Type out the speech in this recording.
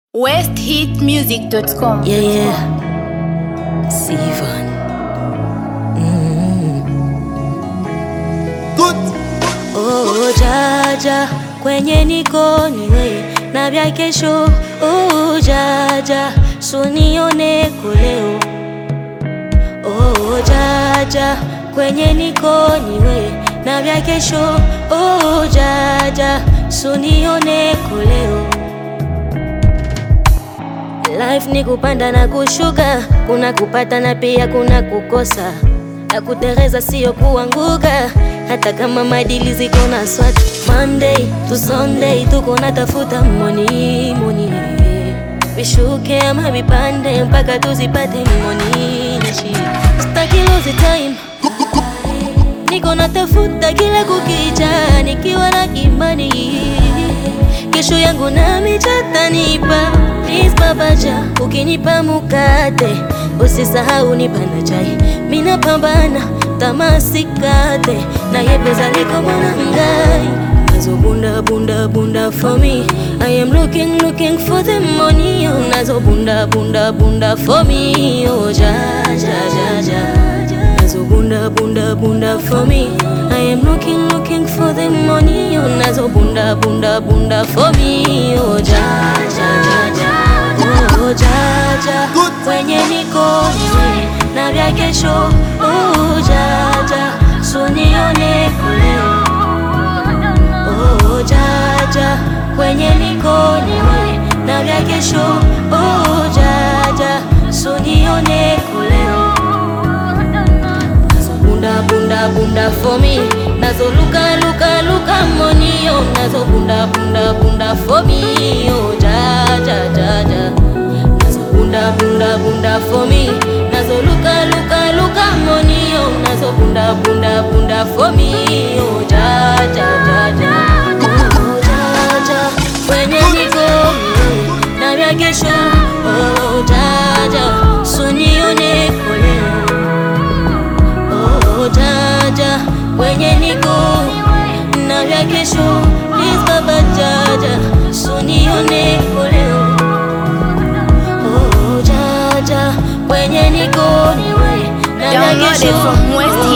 westhitmusic.com. Yeah, yeah. Sivan. Oh, jaja kwenye niko niwe na vya kesho. Oh, jaja sunione kuleo. Oh, jaja kwenye niko niwe na vya kesho. Oh, jaja sunione kuleo. Life ni kupanda na kushuka, kuna kupata na pia kuna kukosa, na kutereza sio kuanguka, hata kama madili ziko na swat. Monday to Sunday tuko na tafuta money money, vishuke ama vipande mpaka tuzipate money na shit. Sitaki lose time, niko na tafuta kila kukicha, nikiwa na imani kesho yangu nami chatanipa Please babaja, ukinipa mukate usisahau nipa na chai, mina pambana tamasikate na yepeza liko mwanangai nazo bunda bunda bunda for me I am looking looking for the money oh, nazo bunda bunda bunda for me oh ja ja ja ja nazo bunda bunda bunda for me I am looking looking for the money oh, nazo bunda bunda bunda for me oh ja ja ja ja oh ja ja kwenye niko niwe na vya kesho oh ja ja sunione kuleo oh ja ja kwenye niko niwe na vya kesho oh ja ja sunione kuleo bunda bunda bunda for me nazo luka luka luka money oh nazo bunda bunda bunda for me oh ja ja ja ja nazo bunda bunda bunda for me nazo luka luka luka money oh nazo bunda bunda bunda for me oh ja ja ja ja oh ja ja kwenye niko na vya kesho oh ja ja sunione koleo Oh, jaja kwenye niko na vya kesho please baba jaja sunione koleo oh jaja kwenye niko na vya Download it kesho from West